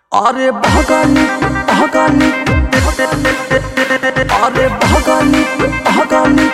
अरे भगानी भगानी अरे भगानी भगानी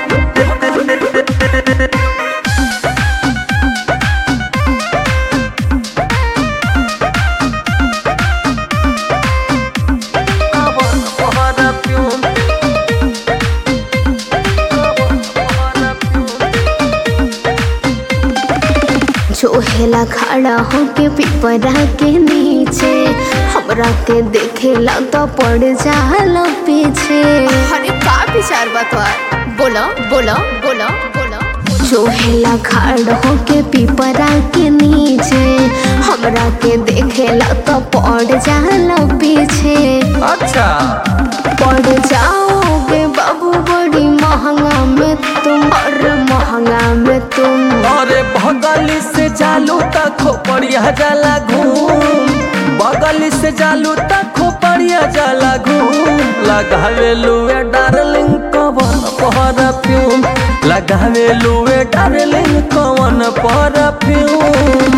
चोहेला खड़ा होके पिपरा के नीचे हमरा के देखेला तो पड़ जाला पीछे अरे का विचार बा तोहार बोलो बोलो बोलो बोलो चोहेला खड़ा होके पिपरा के नीचे हमरा के देखेला तो पड़ जाला पीछे अच्छा पड़ जाओगे बाबू बड़ी महंगा में तुम और महंगा में तुम अरे बगली से चालू तक खोपड़िया जाला घूम बगली से चालू तक खोपड़िया जाला घूम लगावे लुए डार्लिंग कवन परफ्यूम लगावे लुए डार्लिंग कवन परफ्यूम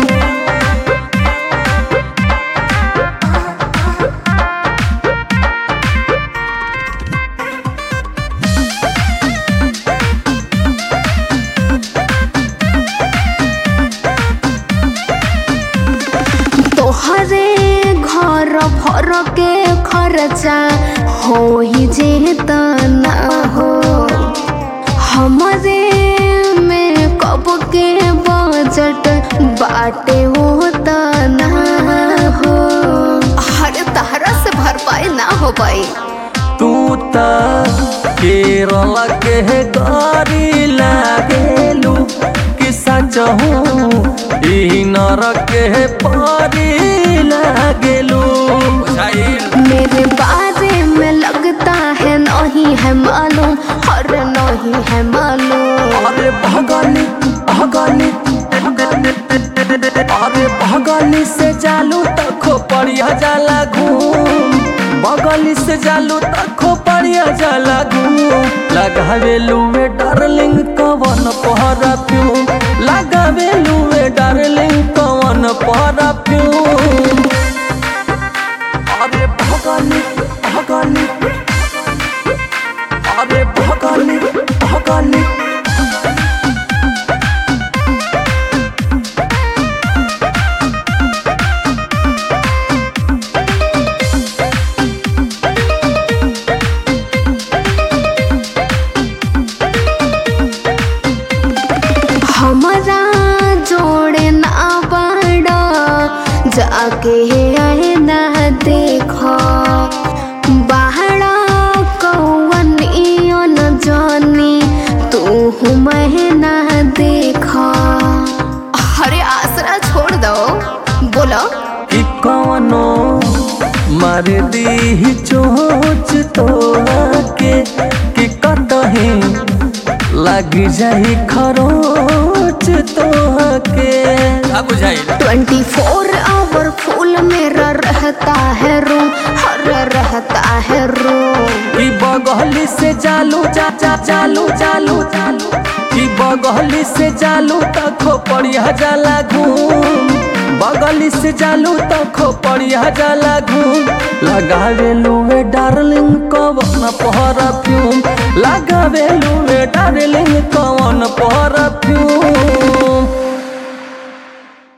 तोहरे घर भर के खर्चा हो ही जेता ना हो हमरे में कब के बजट बाटे होता ना हो अरे तहरा से भरपाई ना हो पाई तू त केरल के गाड़ी लागेलू कि सचहू ई नरक के पारी लागेलू मेरे बारे में लगता है नहीं है मालूम और नहीं है मालूम अरे भगानी भगानी अरे भगानी से चालू तक खोपड़िया जाला घूम बगली से चालू तक खोपड़िया जाला घूम लगावे लुए डार्लिंग कवन परफ्यूम लगावे लुए डार्लिंग कवन परफ्यूम अरे भगानी भगानी अरे भगानी भगानी हमारा जोड़े ना बड़ा जाके आए ना देखो बाहरा कौन इयन जानी तू मैं ना देखो अरे आसरा छोड़ दो बोलो कि कौनो मार दी चोच तो के कि कतही लग जाई खरोच तो के बुझाई ट्वेंटी फोर आवर फूल मेरा रहता है रूम हर रहता है रूम कि बगली से चालू चा चा चालू चालू चालू कि बगली से चालू तक खोपड़िया जाला घूम बगली से चालू तक खोपड़िया जाला घूम लगावे लुए डार्लिंग कवन परफ्यूम लगावे लुए डार्लिंग कवन परफ्यूम